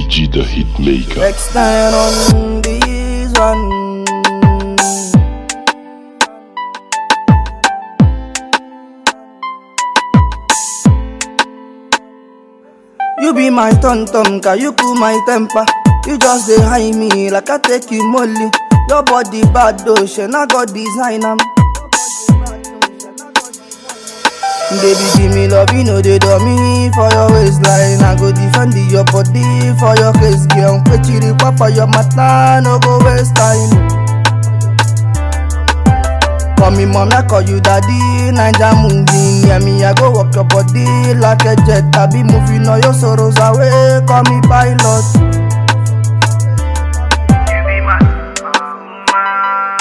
DG the Hitmaker. Next time on this one. You be my tum tum, can you cool my temper? You just dey high me like I take you molly. Your body bad though, she not got design am. Baby, give me love, you know they do me for your waistline. I go defend your body for your case, girl. Kwechiri papa your mata, no go waste time. Call me mom, I call you daddy. Ninja moving, yeah me, I go walk your body like a jet. I be moving all your sorrows away. Call me pilot. You be my woman.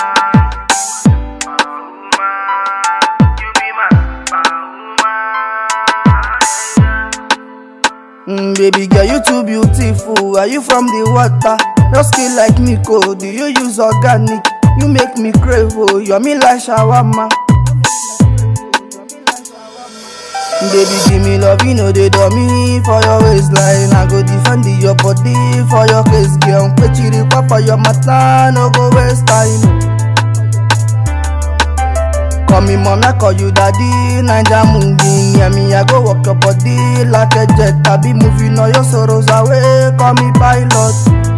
You be my woman. Mm, baby girl, you too beautiful. Are you from the water? Your skin like Nico. Do you use organic? You make me crave, oh, you're me like shawarma. Baby, give me love, you know they do me for your waistline. I go defend your body for your case, girl. Kwechiri papa your mata, no go waste time. Call me mom, I call you daddy. Ninja moving, yeah me, I go walk your body like a jet. I be moving all your sorrows away. Call me pilot.